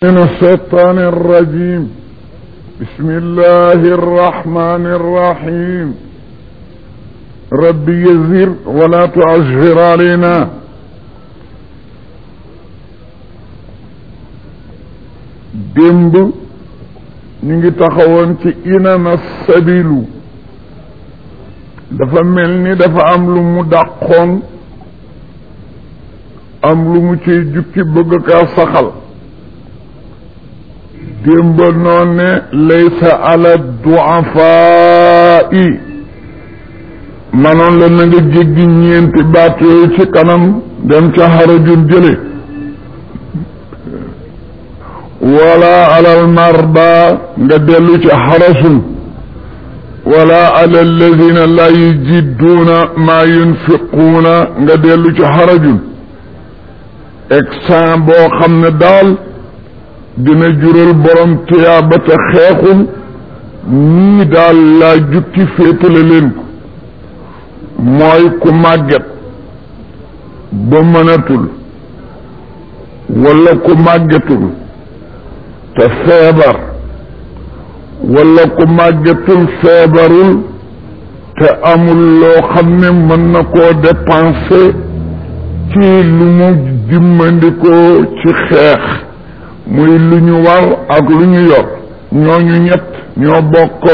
من الشيطان الرجيم بسم الله الرحمن الرحيم رب يزر ولا تعجر علينا démb ñu ngi taxawoon ci inama sabilu dafa mel ni dafa am lu mu dàqoon am lu mu ciy jukki bëgg kaa saxal démb noon ne laysa ala duafai manoon la na nga jéggi ñeenti baat yooyu ci kanam dem ca xarajun jële wala alal marda nga dellu ci xarasun wala ala alladina la yujidduuna maa yunfiquuna nga dellu ci xarajun exan boo xam ne daal dina jural borom tuyaaba te xeexum ñii daal laa jukki féetale leen ko mooy ku màgget ba mënatul wala ku màggetul te feebar wala ku màggetul feebarul te amul loo xam ne mën na koo dépenser ci lu mu dimmandikoo ci xeex muy lu ñu war ak lu ñu yor ñooñu ñett ñoo bokk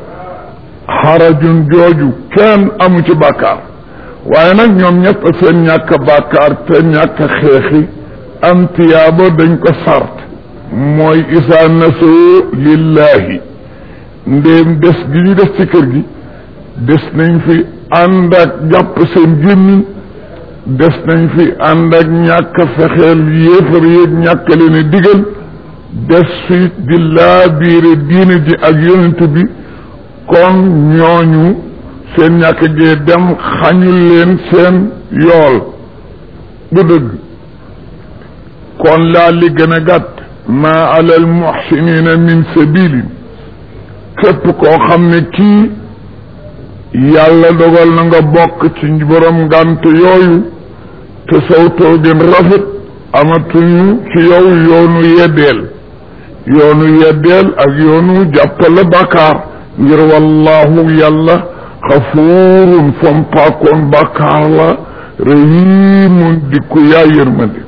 xarajun jooju kenn amu ci bàkkaar waaye nag ñoom ñett seen ñàkk bàkkaar te ñàkk xeexi am tiyaaba dañ ko sart mooy isaa nasoo lillahi ndéem des gi ñu des ci kër gi des nañ fi ànd ak jàpp seen gémmiñ des nañ fi ànd ak ñàkk fexeel yéefar yéeg ñàkk leen digal des fi di laa biire diine ji ak yonent bi kon ñooñu seen ñàkk gee dem xañul leen seen yool bu dëgg kon laa li gën a gàtt maa ala al muxsinina min sabilin képp koo xam ne kii yàlla dogal na nga bokk ci borom ngànt yooyu te saw toogin rafet amatuñu ci yow yoonu yeddeel yoonu yeddeel ak yoonu jàppale bàkkaar ngir wallahu yàlla xafuurun fompaakoon bàkkaar la rahimun dikku yaa yërmande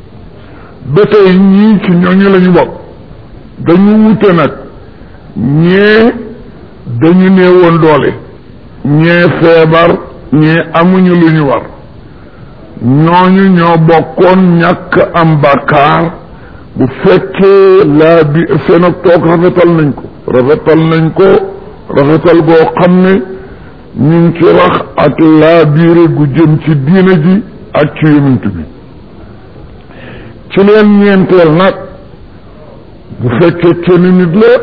ba tey ñii ci ñooñu lañu bokk dañu wute nag ñee dañu néewoon doole ñee feebar ñee amuñu lu ñu war ñooñu ñoo bokkoon ñàkk am bàkkaar bu fekkee laa bi seen ak toog rafetal nañ ko rafetal nañ ko rafetal goo xam ne ñu ngi ci wax ak laa biire gu jëm ci diina ji ak ci yonent bi ci leen ñeenteel nag bu fekkee kenn nit la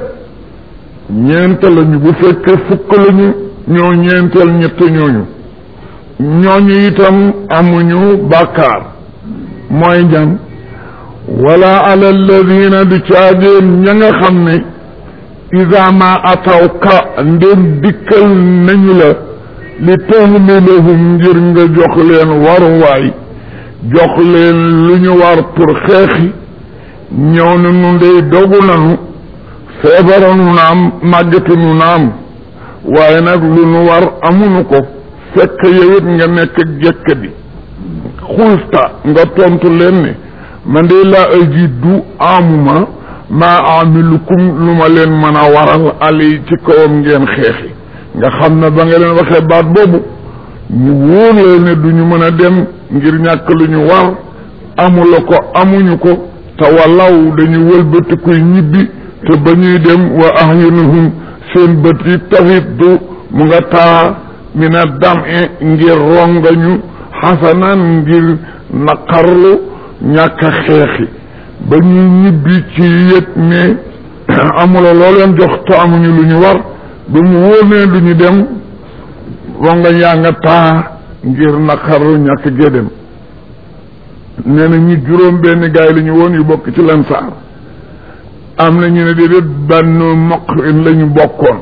ñeent lañu bu fekkee fukk lañu ñoo ñeenteel ñett ñooñu ñooñu itam amuñu bàkkaar mooy ñan wala ala alladina du caageen ña nga xam ne ida ma ataw ka ndem dikkal nañu la li tahmilahum ngir nga jox leen waruwaay jox leen lu ñu war pour xeexi ñëw na nu ndey dogu nanu feebara nu naam màggatu nu naam waaye nag lu nu war amunu ko fekk yowit nga nekk jekk bi xulta nga tontu leen ne man de laa ajidu amuma maa amilukum lu ma leen mën a waral ali ci kawam ngeen xeexi nga xam ne ba nga leen waxee baat boobu ñu wóor leen ne du ñu mën a dem ngir ñàkk lu ñu war amula ko amuñu ko te wallaw dañu wëlbati kuy ñibbi te ba ñuy dem wa ahyunuhum seen bët yi tafit du mu nga taa mina dam e ngir rongañu xasanaan ngir naqarlu ñàkk a xeexi ba ñuy ñibbi ci yëg ne amula loo leen jox te amuñu lu ñu war ba mu wóor ne du ñu dem rongañ yaa nga taa ngir naqarlu ñàkk gee dem nee na ñi juróom benn gaay la ñu woon yu bokk ci lansaar am na ñu ne déedéet benn moqin la ñu bokkoon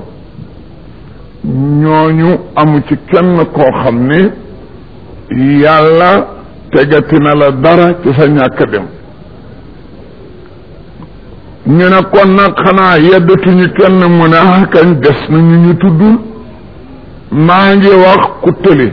ñooñu amu ci kenn koo xam ne yàlla tegati na la dara ci sa ñàkk dem ñu ne kon nag xanaa yeddatuñu kenn mu ne ah kañ des nañu ñu tuddul maa ngi wax ku tële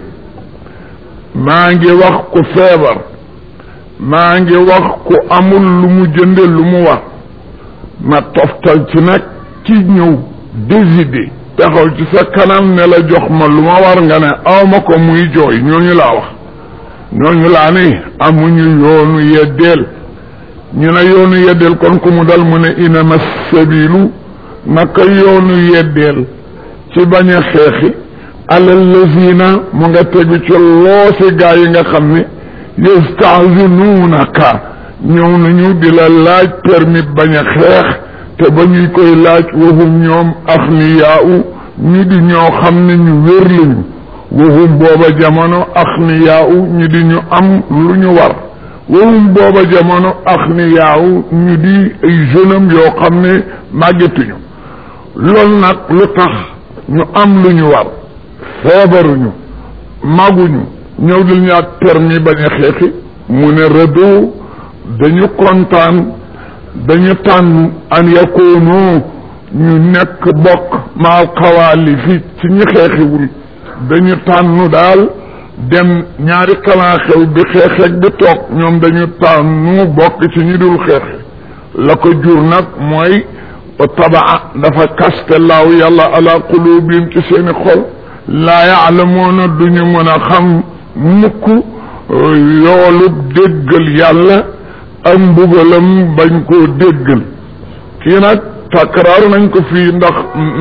maa ngi wax ku feebar maa ngi wax ku amul lu mu jënde lu mu wax ma toftal ci nag ci ñëw décider taxaw ci sa kanam ne la jox ma lu ma war nga ne aw ma ko muy jooy ñooñu laa wax ñooñu laa ni amuñu yoonu yeddeel ñu ne yoonu yeddeel kon ku mu dal mu ne inama sabilu naka yoonu yeddeel ci bañ a xeexi alal lazina mu nga tegu ci loosi gaa yi nga xam ne yastahzinuunaka ñëw nañu di la laaj permis bañ a xeex te ba ñuy koy laaj waxum ñoom axniyaau ñu di ñoo xam ne ñu wér lañu waxum booba jamono axniyaau ñu di ñu am lu ñu war waxum booba jamono axniyaau ñu di ay jeune am yoo xam ne màggetuñu loolu nag lu tax ñu am lu ñu war feebaruñu maguñu ñëw dil ñaat permis bañ a xeexi mu ne rëdoo dañu kontaan dañu tànn an yakoonu ñu nekk bokk maal xawaali fi ci ñi xeexiwul dañu tànn daal dem ñaari kalan xew bi xeexeeg bi toog ñoom dañu tànnu bokk ci ñi dul xeexi la ko jur nag mooy tabaa dafa kaste laaw yàlla ala qulubihim ci seeni xol laa yaalamuuna duñu mën a xam mukk yoolub déggal yàlla ak mbugalam bañ koo déggal kii nag takraar nañ ko fii ndax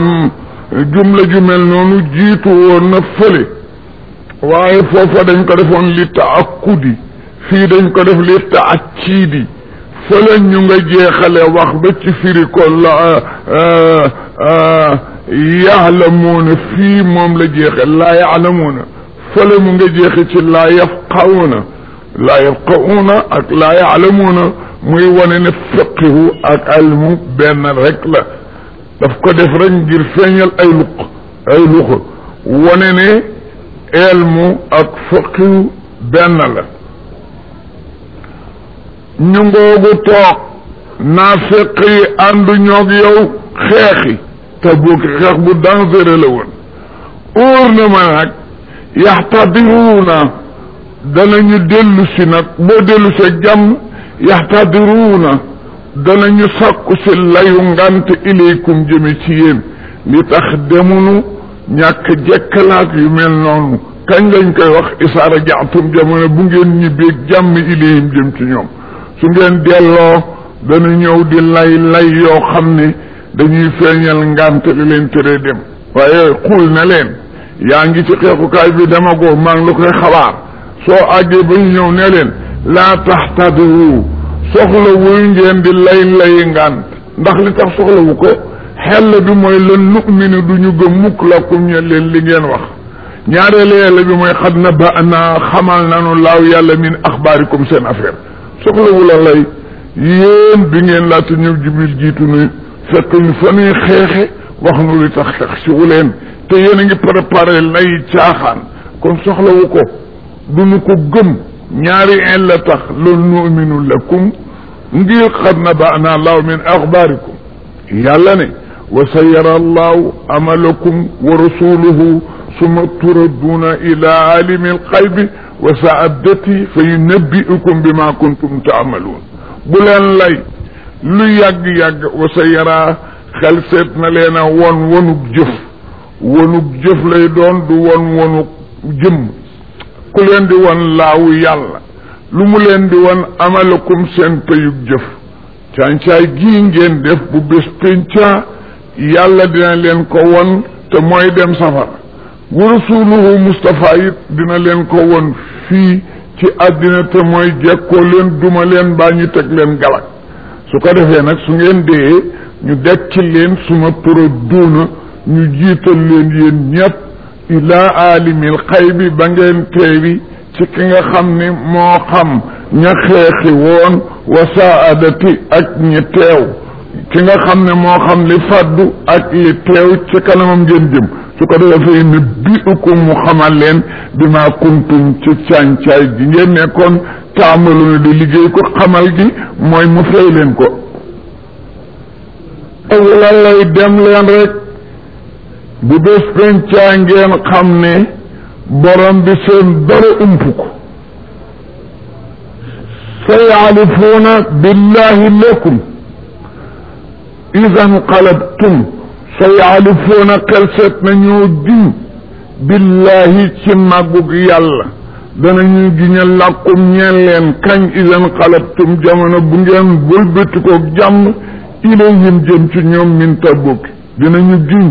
jumla ju mel noonu jiitu woon na fële waaye foofa dañ ko defoon li taakudi fii dañ ko def li taakidi fële ñu nga jeexale wax ba ci firi ko la yaalamuuna fii moom la jeexe laa yaalamuuna fële mu nga jeexe ci laa yafqahuuna laa yafqahuuna ak laa yaalamuuna muy wane ne fiqihu ak almu benn rek la daf ko def rek ngir feeñal ay luq ay luqa wane ne elmu ak fiqihu benn la ñu ngoogu toog naafiq yi àndu ñoog yow xeexi te booki xeex bu dangereux la woon óor na ma nag yaxtadiruuna danañu dellu si nag boo dellu see jàmm yaxtadiruuna danañu sàkku si layu ngant ilaykum jëme ci yéen li tax demunu ñàkk jekkalaat yu mel noonu kañ lañ koy wax isaara jaatum jamono bu ngeen ñibbeeg jàmm ilayhim jëm ci ñoom su ngeen delloo dana ñëw di lay lay yoo xam ne dañuy feeñal ngant li leen tëree dem waaye xul na leen yaa ngi ci xeexukaay bi demagoo maa ngi la koy xabaar soo àggee ba ñu ñëw ne leen laa taxtadiru soxlawul ngeen di lay lay ngant ndax li tax soxlawu ko xel bi mooy lan nu'minu du ñu gëm mukk lakum ñe leen li ngeen wax ñaareelu yàlla bi mooy xad na ba naa xamal nanu laaw yàlla min axbaarikum seen affaire soxlawu la lay yéen bi ngeen laata ñëw jibril jiitu nu fekk ñu fa nuy xeexe wax nu li tax xeex si wu leen te yéen a ngi préparé lay caaxaan kon soxlawu ko du nu ko gëm ñaari en la tax loolu nu'minu lakum ngir xad na ba naa laaw min axbaarikum yàlla ne wa sa yara allahu amalakum wa rasuluhu summa turadduuna ila alimi alxaybi wa saadati fa yunabbiukum bima kuntum taamaluun bu leen lay lu yàgg-yàgg wa sa yaraa xel seet na leen a won wonug jëf wonug jëf lay doon du won wonug jëmm ku leen di won laawu yàlla lu mu leen di won amalakum seen payug jëf càncaay gii ngeen def bu bés pénca yàlla dina leen ko won te mooy dem safara wa rasuluhu Mustafa it dina leen ko won fii ci àddina te mooy jekkoo leen duma leen baa ñu teg leen galak su ko defee nag su ngeen dee ñu dekki leen suma tura duuna ñu jiital leen yéen ñëpp ilaa aalimil xaybi ba ngeen teewi ci ki nga xam ni moo xam ña xeexi woon wa saadati ak ñi teew ki nga xam ne moo xam li fàddu ak li teew ci kanamam ngeen jëm su ko defee ne bi ukum mu xamal leen bi maa kuntum ci càncaay gi ngeen nekkoon taamalu na di liggéey ko xamal gi mooy mu fay leen ko la lay dem leen rek bu bés pencaa ngeen xam ne borom bi seen dara ump ko sa yaalifuuna billahi lakum ida nqalabtum sa yaalifuuna xel seet na ñoo giñ billahi ci màggug yàlla danañu giñal làkkum ñeen leen kañ ida nqalabtum jamono bu ngeen wëlbatikoog jàmm ilayhim jëm ci ñoom min tabuk dinañu giñ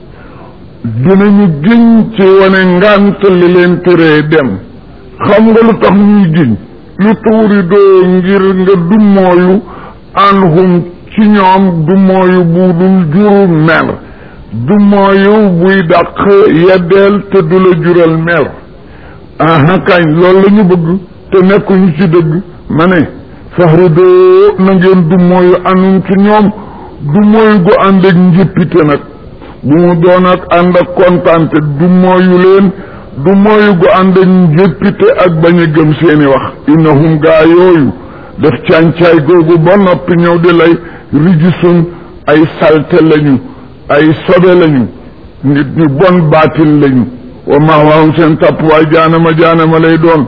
dinañu giñ ci wane ngànt li leen tëree dem xam nga lu tax ñuy giñ lu tuuri doo ngir nga dummooyu anhum ci ñoom dummooyu bu dul juru mer dummooyu buy dàq yeddeel te du la jural mer aha kañ loolu la ñu bëgg te nekkuñu ci dëgg ma ne faxru doo na ngeen dummooyu anhum ci ñoom dummooyu gu ànd ak njëppite nag bu mu doon ak ànd ak kontaante dummooyu leen du mooyu gu ànd ak njëppite ak bañ a gëm seeni wax innahum gaa yooyu def càncaay googu ba noppi ñëw di lay rijisun ay salte lañu ay sobe lañu nit ñu bon baatil lañu wa maawaahum seen tàpp waay jaanama jaanama lay doon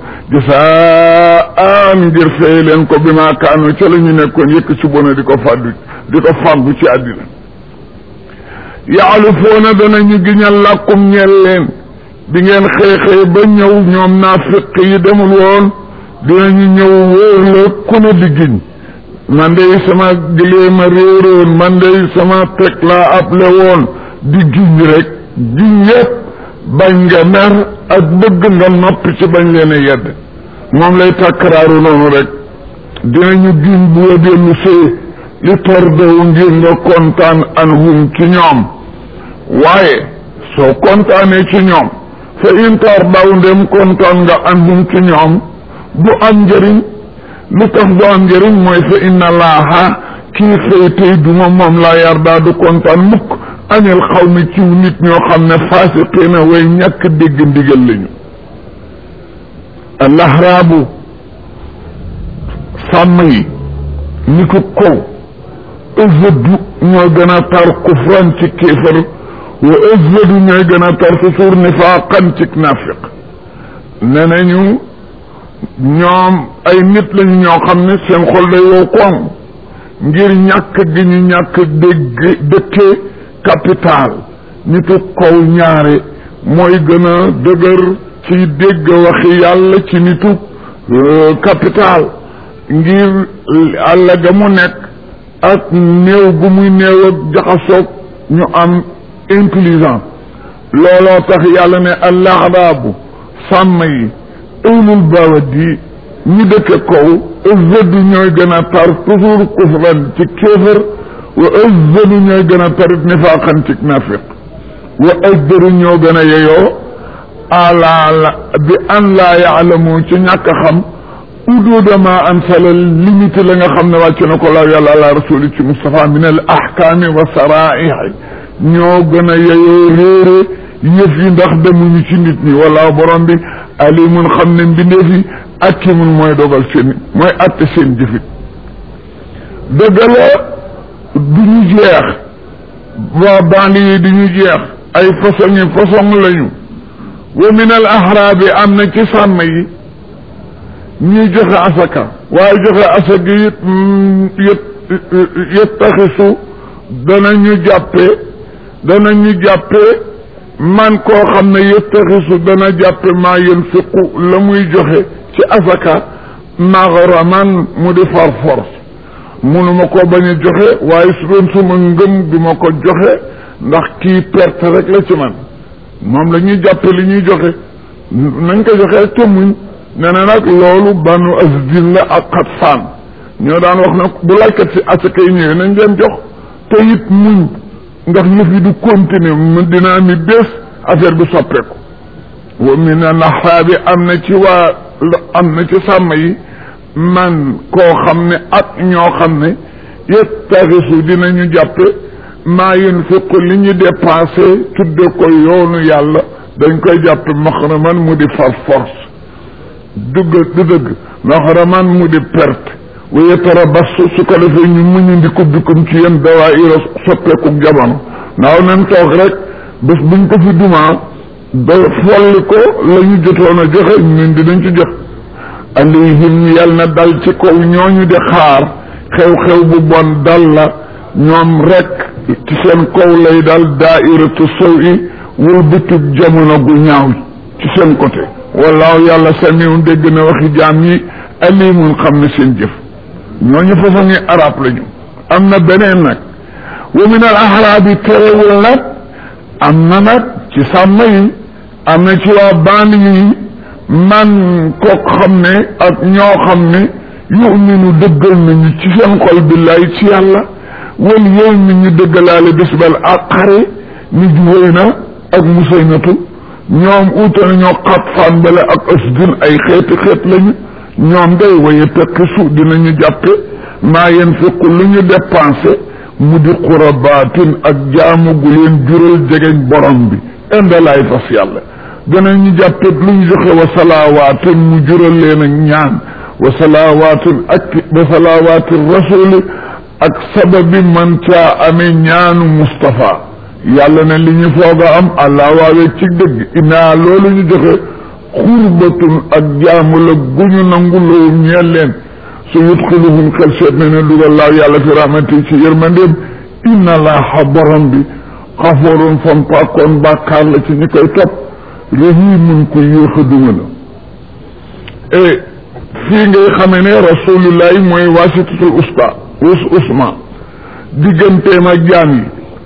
jasaan ngir fay leen ko bi maa kaanu ca la ñu nekkoon yëkk ci bona di ko fàddu di ko fàggu ci àddina yaalufoona danañu giñal làkkum ñeel leen bi ngeen xëy-xëy ba ñëw ñoom naafiq yi demul woon dinañu ñëw wóor la ku ne di giñ man de sama gileema réeroon man de sama teg laa able woon di giñ rek giñ yépp bañ nga mer ak bëgg nga noppi ci bañ leen a yedd moom lay takkaraaru noonu rek dinañu giñ bu wa dellu see li tordow ngir nga kontaan anhum ci ñoom waaye soo kontaanee ci ñoom fa intar daw ndem kontaan nga anhum ci ñoom du am njëriñ lu tax du am njëriñ mooy fa inna laaha kii fay tey duma moom laa yar daa du kontaan mukk añal xaw mi ciw nit ñoo xam ne faasiqiina way ñàkk dégg ndigal lañu alahraabu sàmm yi ni ko kow ëzëdu ñoo gën a tar kufran ci kéefar wa ëzëdu ñooy gën a tar fusuur nifaaqan ci naafiq ne nañu ñoom ay nit lañu ñoo xam ne seen xol day wow koŋ ngir ñàkk gi ñu ñàkk dégg dëkkee capital nitu kaw ñaare mooy gën a dëgër ci dégg waxi yàlla ci nitu capital ngir àll ga mu nekk ak néew gu muy néew ak jaxasoog ñu am intelligent looloo tax yàlla ne allaxraabu sàmm yi ëwlul baawadi ñi dëkke kaw ëzzadu ñooy gën a tar toujours kufran ci kéefër wa ëzzadu ñooy gën a tarit nifaaqan ci nafiq wa ajdaru ñoo gën a yeyoo ala bi an laa yaalamu ci ñàkk a xam uduuda ma ansala limité la nga xam ne wàcc na ko laaw yàlla ala rasuli ci Moustapha min al ahkaami wa saraihi ñoo gën a yeyoo réere yëf yi ndax demuñu ci nit ñi wala borom bi alimun xam ne mbindeef yi akimun mooy dogal seen mooy atte seen jëfit dëgg la du ñu jeex waa bandi yi du ñu jeex ay façon yi façon lañu wa min al ahraabi am na ci sàmm yi ñuy joxe asaka waaye joxe asaka it yët yët taxisu danañu jàppe danañu jàppe man koo xam ne yët taxisu dana jàppe maa yunfiqu la muy joxe ci asaka maghraman mu di far force munuma ko bañ a joxe waaye su doon suma ngëm du ma ko joxe ndax kii perte rek la ci man moom la ñuy jàppe li ñuy joxe nañ ko joxe te muñ nee na nag loolu banu asdin la ak xatfaan ñoo daan wax nag bu laajkat si asaka yi ñëwee nañ leen jox te it muñ ndax yëf yi du continuer mu dina ami bés affaire bi soppeeku wa min naxaabi am na ci waa am na ci sàmm yi man koo xam ne ak ñoo xam ne yettaxisu dinañu jàppe maa yunfiqu li ñu dépensé tudde ko yoonu yàlla dañ koy jàppe maxraman mu di far force dugg du dëgg maxraman mu di perte wa yatarabassu su ko defee ñu muñu ndiku bikum ci yéen dawaayira soppeeku jamono naaw nañ toog rek bés buñ ko fi dumaa ba folli ko la ñu jotoon a joxe ñun dinañ ci jot alayhim yal na dal ci kaw ñooñu di xaar xew-xew bu bon dal la ñoom rek ci seen kaw lay dal daairatu sow i wul bitub jamono gu ñaaw ci seen côté wallaahu yàlla samiun dégg na waxi jaam yi alimun xam ne seen jëf ñooñu façon ngi arab lañu am na beneen nag wa min al ahraabi terewul nag am na nag ci sàmm yi am na ci waa band yi man kook xam ne ak ñoo xam ne yuminu dëggal nañu ci seen xol billaay ci yàlla wal yow mi ñu dëggalaale bés bal àqare ni juwéy na ak musaynatu ñoom uute nañoo xat faan bale ak asdin ay xeeti xeet lañu ñoom day waye tekkisu dinañu jàppe maa yen fiqu lu ñu dépensé mu di xurabaatin ak jaamu gu leen jural jegeñ borom bi indalaay fas yàlla danañu jàppe lu ñu joxe wa salawaatin mu jural leen ak ñaan wa salawaatin ak wa salawaatin rasuli ak sababi man caa amee ñaanu Moustapha yàlla ne li ñu foog a am allah waawee ci dëgg inaa loolu ñu joxe xurbatun ak jaamu la guñu nangu lowum ñeel leen su yudxiluhum xel seet na ne dugal laaw yàlla fi rahmati ci yërmandeem inna laaha borom bi xafoorun fompaakoon bàkkaar la ci ñi koy topp rahimun ku yéex a duma la e fii ngay xamee ne rasulullahi mooy wasitatul usta us usma digganteem ak jaam yi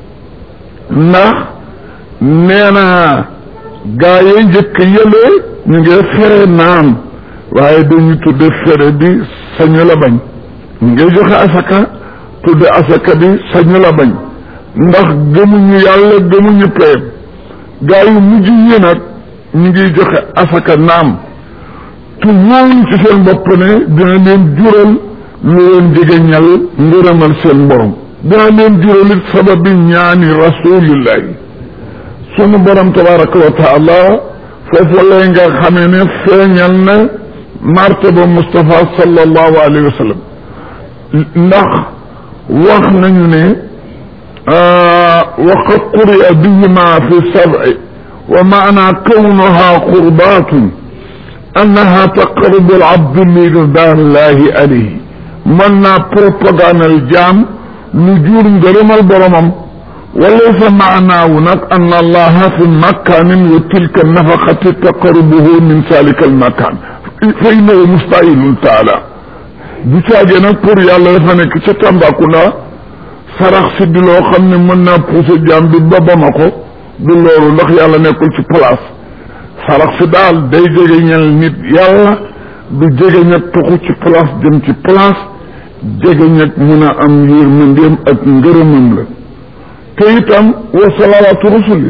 ndax nee na gaa yi njëkk yële ñu ngi fere naan waaye dañu tudde fere bi sañu la bañ ñu ngi joxe asaka tudde asaka bi sañu la bañ ndax gëmuñu yàlla gëmuñu payam gaa yu mujj yi nag ñu ngi joxe asaka naam tu wóolu ci seen bopp ne dina leen jural lu leen jegeñal ngërëmal seen borom dina leen jural it sababi ñaani rasulillahi sunu borom tabaraka wa taala foofu lay nga xamee ne feeñal na martaba Moustapha sallallahu alayhi wa sallam ndax wax nañu ne waqad quri'a bihima fi sab'i wa maana kawnuha qurbatun annaha taqarrubu al-abd li ridaallahi alayhi mën naa propagandal jaam lu jur ngërëmal boromam walaysa maanaawu nag an allaha fi makanin wa tilka nafaqati taqarrubuhu min salika almakan fa innahu mustahilun taala du caagee nag pour yàlla dafa nekk ca Tambacounda sarax si di loo xam ne mën naa pousser jaam bi ba Bamako du loolu ndax yàlla nekkul ci place sarax si daal day jege ñel nit yàlla du jege ñag toxu ci place jëm ci place jege ñag mun a am yërmandeem ak ngërëmam la te itam wa salawaatu rusuli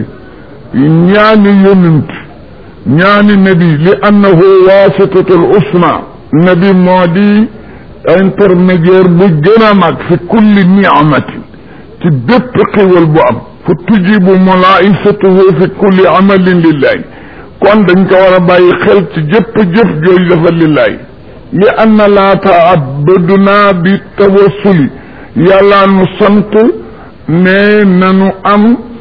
ñaani yonent ñaani nabi li annahu wasitatul usma nabi moo di intermédiaire bu gën a mag fi kulli niamatin ci bépp xiwal bu am fa tujibu mulaisatuhu fi kulli amalin lillahi kon dañ ko war a bàyyi xel ci jëpp jëf jooju dafa lillahi li anna laa taabaduna bi tawassuli yàlla nu sant ne nanu am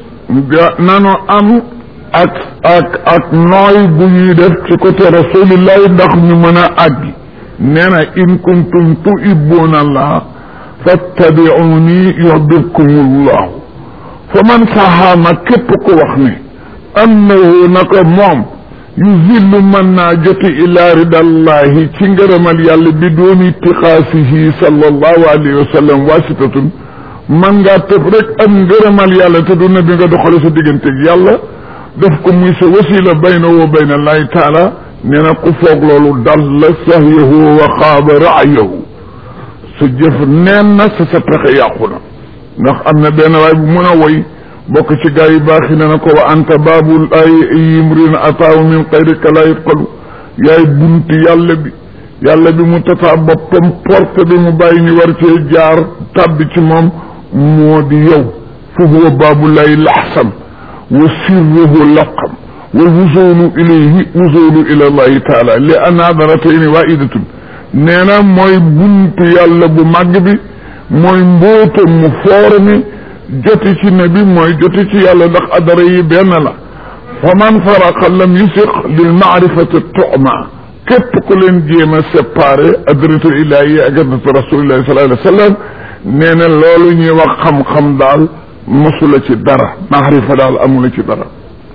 nanu am ak ak ak nooy bu ñuy def ci côté rasulillahi ndax ñu mën a àggi nee na in kuntum tuhibbuna allah fattabi'uni yuhbibkumullahu fa man saxaama képp ko wax ne annahu naka moom yuzillu mën naa joti ila ridallahi ci ngërëmal yàlla bi dooni itixaasihi sallallahu alayhi wa sallam wasitatun man ngaa tëb rek am ngërëmal yàlla te du na bi nga doxale sa digganteeg yàlla def ko muy sa wasila bayna wa bayna allahi taala nee na ku foog loolu dal la sahyahu wa xaaba raayahu sa jëf neen na sa sa pexe yàqu na ndax am na benn waay bu mën a woy bokk ci gaa yi baax yi ne na ko wa anta baabul ay yimrin ataaw min xayrika la yutqalu yaay bunti yàlla bi yàlla bi mu tataa boppam porte bi mu bàyyi ñu war cee jaar tàbbi ci moom moo di yow fa huwa baabulaay laxsam wa sirruhu laqam wal wusulu ilayhi wusulu ila allahi taala li an hadaratayni waidatun nee na mooy buntu yàlla bu màgg bi mooy mbóotam mu foor mi joti ci nabi mooy joti ci yàlla ndax adara yi benn la fa man faraqa lam yusiq lil maarifati tuma képp ku leen jéem a séparé adratu ilahi ak adratu rasulillahi sallallahu alayhi wa sallam nee na loolu ñuy wax xam-xam daal mosula ci dara maarifa daal amula ci dara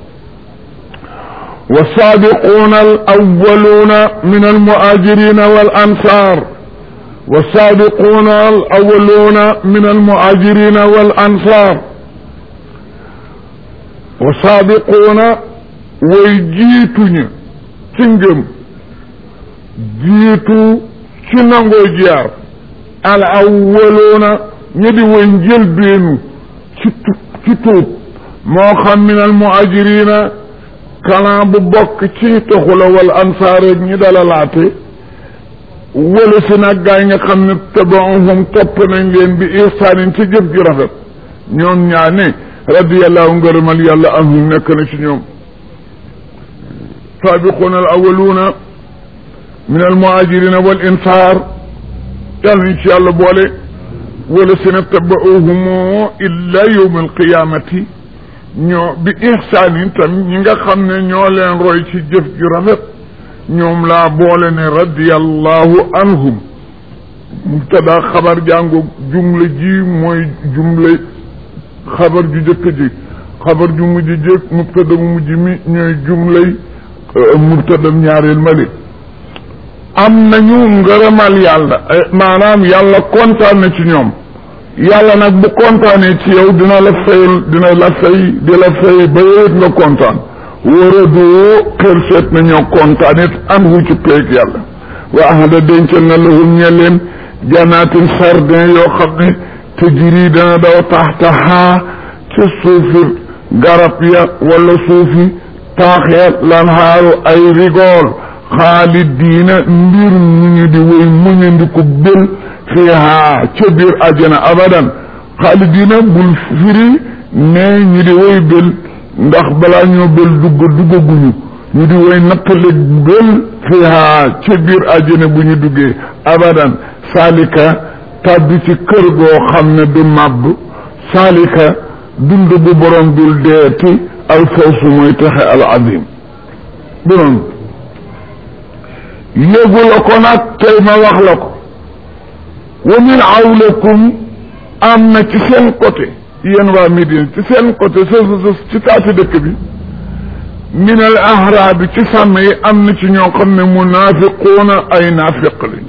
والسابقون الأولون من المهاجرين والأنصار والسابقون الأولون من المهاجرين والأنصار والسابقون ويجيتني تنجم جيتو تنغو جيار الأولون ñedi woy njëlbeenu ci ci tuub moo xam min al muhajirina kalan bu bokk ci toxula wala ansaar ñi dalalaate wala si nag gaay nga xam ne tabaahum topp nañ leen bi ihsaanin ci jëf ju rafet ñoom ñaa ne radiyallahu ngërëmal yàlla anhum nekk na ci ñoom saabiquuna al awaluuna min al muhajirina wal ansaar yàlla nañ ci yàlla boole wala si na tabaahum illa yawm al qiyamati ñoo bi ihsaanin tam ñi nga xam ne ñoo leen roy ci jëf ju rafet ñoom laa boole ne radiyallahu anhum mubtada xabar jàngo jumla ji mooy jumla xabar ju jëkk ji xabar ju mujj jëkk mubtada mu mujj mi ñooy jumlay mubtadam ñaareel mali am nañu ngërëmal yàlla maanaam yàlla kontaan na ci ñoom yàlla nag bu kontaanee ci yow dina la fayal dina la fay di la fay ba yowet nga kontaan wóoradoo xel seet na ñoo kontaan it an wu ci peeg yàlla wa ahada dencal na lahum ñe leen janaatin sardin yoo xam ne te jiri dana daw taxtaxaa ca suufi garab ya wala suufi taax ya lan xaaru ay rigool xaalidiina mbir ñu ñu di woy muñandiku bel fiiha ca biir àjjana abadan xaalidiina bul firi ne ñu di woy bel ndax balaa ñoo bel dugg duggaguñu ñu di woy nattale bel fiiha ca biir àjjana bu ñu duggee abadan saalika tàbbi ci kër goo xam ne du màbb saalika dund bu borom dul deeti al fawsu mooy texe al azim bu noonu yéegu la ko nag tey ma wax la ko wa min awlakum am na ci seen côté yéen waa Médine ci seen côté sa sa ci taati dëkk bi min al ahraabi ci sàmm yi am na ci ñoo xam ne munaafiquuna ay naafiq lañ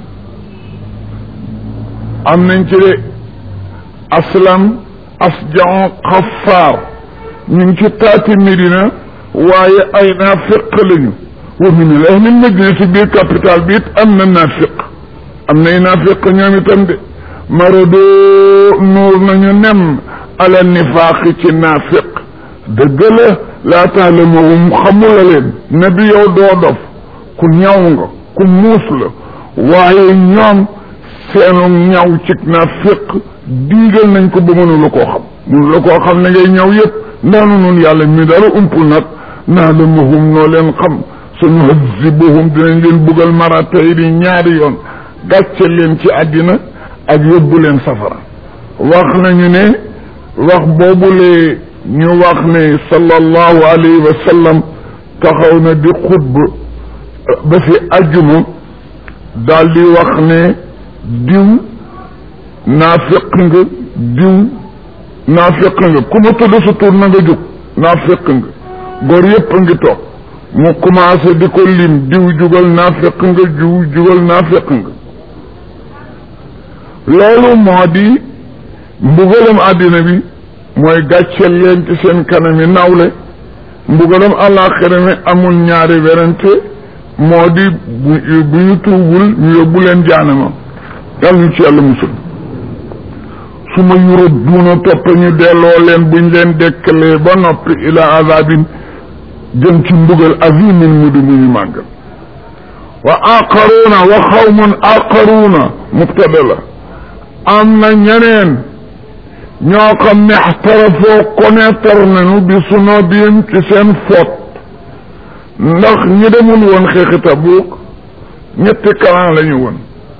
am nañ ci de aslam asjan xafaar ñu ngi ci taati Médina waaye ay naafiq lañu wa min al ahli Médina ci biir capital bi it am na naafiq am nay naafiq ñoom itam de marado nuur nañu nem ala nifaaqi ci naafiq dëgg la laa taalamuhum xamula leen nabi yow doo dof ku ñaw nga ku muus la waaye ñoom seenu ñaw ci naafiq diigal nañ ko ba mënu la koo xam mënu la koo xam ne ngay ñaw yëpp ndaanu nun yàlla mi dara umpul nag naalamuhum noo leen xam suñu hazibuhum dinañ leen buggal maratay di ñaari yoon gàcce leen ci àddina ak yóbbu leen safara wax nañu ne wax boobule ñu wax ne sallallahu alayhi wa sallam taxaw na di xutba ba fi ajjuma daal di wax ne diw naafiq nga diw naafiq nga ku ma tudd sa tur na nga jóg naafiq nga góor yépp a ngi toog mu commencé di ko lim diw jugal naafiq nga diw jugal naafiq nga loolu moo di mbugalam àddina bi mooy gàcceel leen ci seen kanami nawle mbugalam àllaaxira mi amul ñaari werante moo di bu bu ñu tuubul ñu yóbbu leen jaanama yàlla ñu ci yàlla musul su ma yurut duuna topp ñu delloo leen buñ leen dekkalee ba noppi ila azabin jëm ci mbugal azimin mu di mu ñu màggal wa aqaruuna wa xawmun aqaruuna mubtada la am na ñeneen ñoo xam ne xtarafoo connaître nañu bi sunobihim ci seen foot ndax ñi demul woon xeexi Tabuk ñetti kalan la ñu woon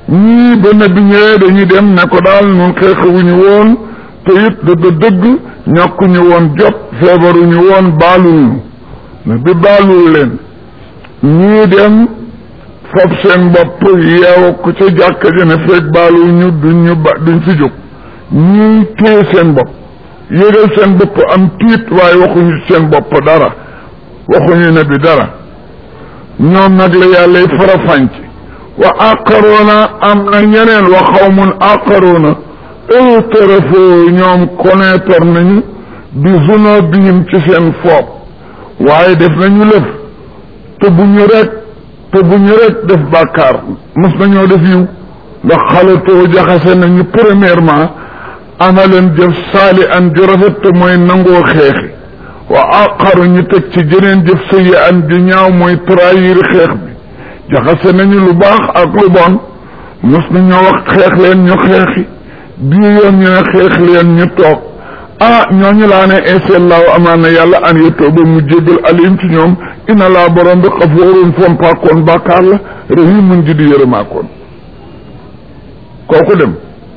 ñii ba nabi ñëwee dañuy dem ne ko daal nun xeexewuñu woon te it dëgg dëgg ñàkkuñu woon jot feebaruñu woon baaluñu nabi baalul leen ñii dem fab seen bopp yeew ko ca jàkka ji ne feeg baaluñu duñ ñu ba duñ fi jóg ñii téye seen bopp yëgal seen bopp am tiit waaye waxuñu seen bopp dara waxuñu ne bi dara ñoom nag la yàlla y farafànc wa aqaroona am na ñeneen wa xawmun aqaroona ëtarafoo ñoom connaître nañu bi zunubihim ci seen foob waaye def nañu lëf te bu ñu rek te bu ñu rek def bàkkaar mos nañoo def yiw ndax xalatoo jaxase nañu premièrement amaleen jëf saali an ju rafet te mooy nangoo xeexi wa aqaru ñu teg ci jeneen jëf sëyi an ju ñaaw mooy trahir xeex bi jaxase nañu lu baax ak lu bon mos nañoo wax xeex leen ñu xeexi bii yoon ñu ne xeex leen ñu toog ah ñooñu laa ne inshallahu amaan na yàlla an yettoo ba mu jéggal alim ci ñoom ina laa borom bi xafoorun fompaakoon bàkkaar la rahimun ji di yërëmaakoon kooku dem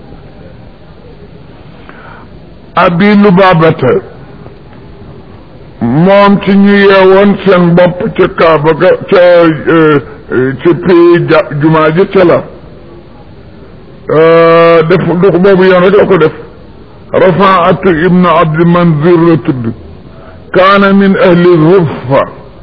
abi lubaabata moom ci ñu yeewoon seen bopp ca kaaba ga ca ci pii ja jumaa ji ca la def du boobu yoon rek la ko def rafaatu ibnu abdi manzir la tudd kaana min ahli zuffa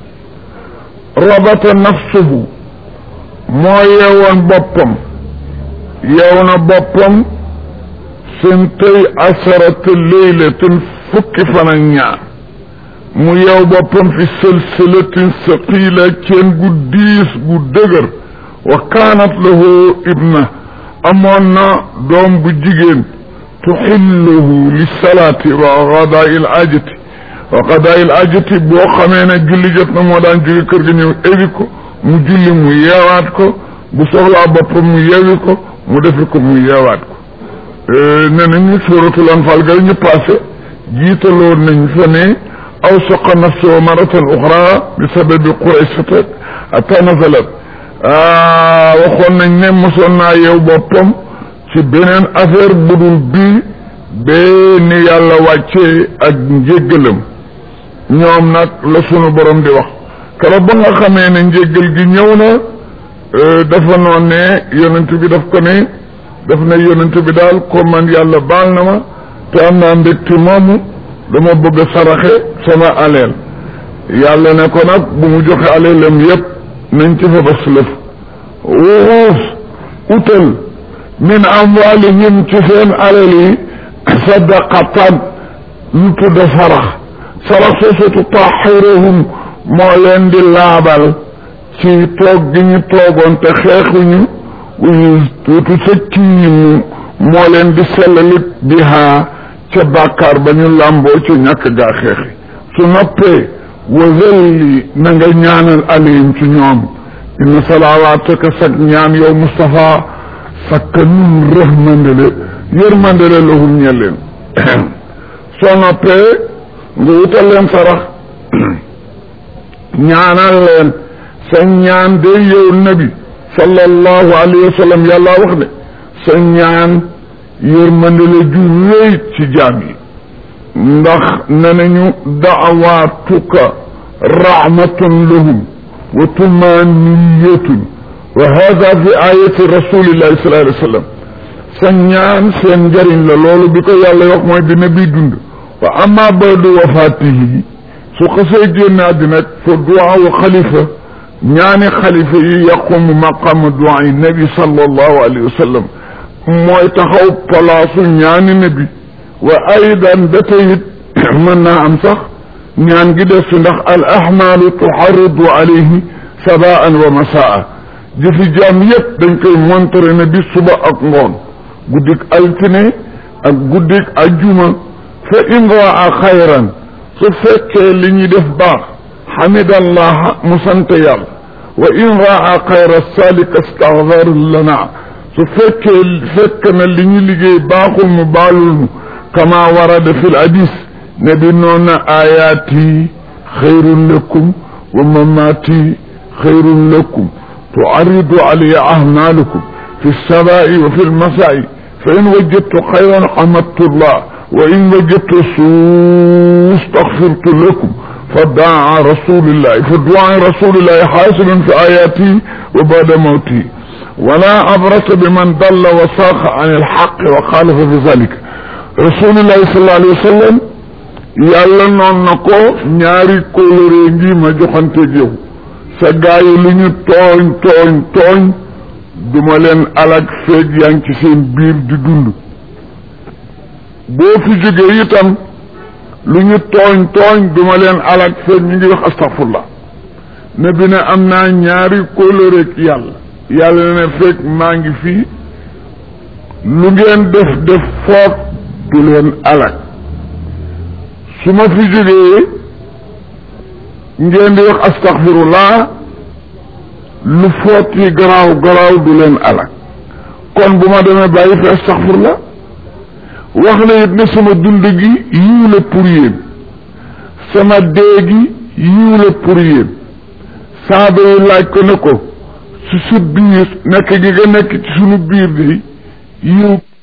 rabata nafsuhu moo yeewoon boppam yeew na boppam seen tey asarata leylatin fukki fan ak ñaar mu yeew boppam fi sëlsëlatin saqiila ceen gu diis gu dëgër wa kaanat lahu ibna amoon na doom bu jigéen tuxilluhu li salaati wa qadaa il ajati wa qadaa il ajati boo xamee ne julli jot na moo daan jóge kër ga ñëw éwi ko mu julli mu yeewaat ko bu soxlaa boppam mu yeewi ko mu defi ko mu yeewaat ko ne nañu suuratul anfaal ga ñu passé jiitaloon nañ fa ne aw saqa nafsahu maratan uxra bi sababi quraysata hatta nazalat waxoon nañ ne mosoon naa yow boppam ci beneen affaire budul bii bee ni yàlla wàccee ak njéggalam ñoom nag la sunu borom di wax keroog ba nga xamee ne njéggal gi ñëw na dafa noon ne yonent bi daf ko ne daf ne yonent bi daal ko man yàlla baal na ma te am naa mbégte moomu dama bëgg a saraxe sama aleel yàlla ne ko nag bu mu joxe aleelam yépp nañ ci fa bas lëf wuxuus utal min amwalihim ci seen alal yi sadaqatan lu tudd sarax sarax soosu tutahiruhum moo leen di laabal ci toog gi ñu toogoon te xeexuñu tuuti sëkkiimu moo leen di sellalit bihaa ca bàkkaar ba ñu làmboo ca ñàkk gaa xeexi su noppee wazelli na nga ñaanal alayhim ci ñoom inna salawaataka sag ñaan yow Moustapha sakka nun rëhmandele yërmandele lahum ñe leen soo noppee nga wutal leen sarax ñaanal leen sa ñaan de yow nabi sallallahu alayhi wa sallam yàlla wax ne sa ñaan yërmandele ju wéy ci jaam yi ndax ne nañu daawaatuka rahmatun lahum wa tumaniyatun wa hada fi ayati rasulillahi sallallahu alayhi wa sallam sa ñaan seen njëriñ la loolu bi ko yàlla wax mooy dina bi dund wa amma badu wafaatihi su xasee génn àddina fa duwaa wa xalifa ñaani xalifa yi yaqumu maqama duwaa yi nabi sallallahu alayhi wa sallam mooy taxaw palaasu ñaani nabi wa aydan ba tayit mën naa am sax ñaan gi def si ndax al ahmaalu tuxarridu alayhi sabaan wa masaa jëfi jaam yépp dañ koy montre ne bi suba ak ngoon guddik altine ak guddik ajjuma fa in raa xayran su fekkee li ñuy def baax xamidallah mu sant yàlla wa in raa xayra salika staxfar lana su fekkee fekk na li ñu liggéey baaxul mu baalul nu kama warada fi l hadis ne bi noon na ayaati xayrun lakum wa mamaati xayrun lakum tuaridu alayya ahmalukum fi lsabai wa fi lmasai fa in wajadtu xayran xamadtullah wa in wajadtu suu staxfirtu lakum fa daa rasulillahi fa duaa rasulillahi xaasilun fi ayati wa bada mawti wala abrasa bi man dalla wa saaqa an ilxaq wa xaalafa fi zalika rasulillahi sallallahu alayhi wa sallam yàlla noon na ko ñaari kóllëre ngi ma joxanteeg yow sa gaa yi lu ñu tooñ tooñ tooñ duma leen alag feeg yaa ngi ci seen biir di dund boo fi jógee itam lu ñu tooñ tooñ duma leen alag feeg ñu ngi wax astafurlah ne bi ne am naa ñaari kóllëreeg yàlla yàlla ne fekk maa ngi fii lu ngeen def def foog du leen alag su ma fi jógee ngeen di wax astaxfirullah lu foot yi garaaw garaaw du leen alak kon bu ma demee bàyyi fi astaxfirullah wax na it ne sama dund gi yiw la pour yéen sama dee gi yiw la pour yéen saaba yi laaj ko ne ko su sa biir nekk gi nga nekk ci sunu biir bi yiw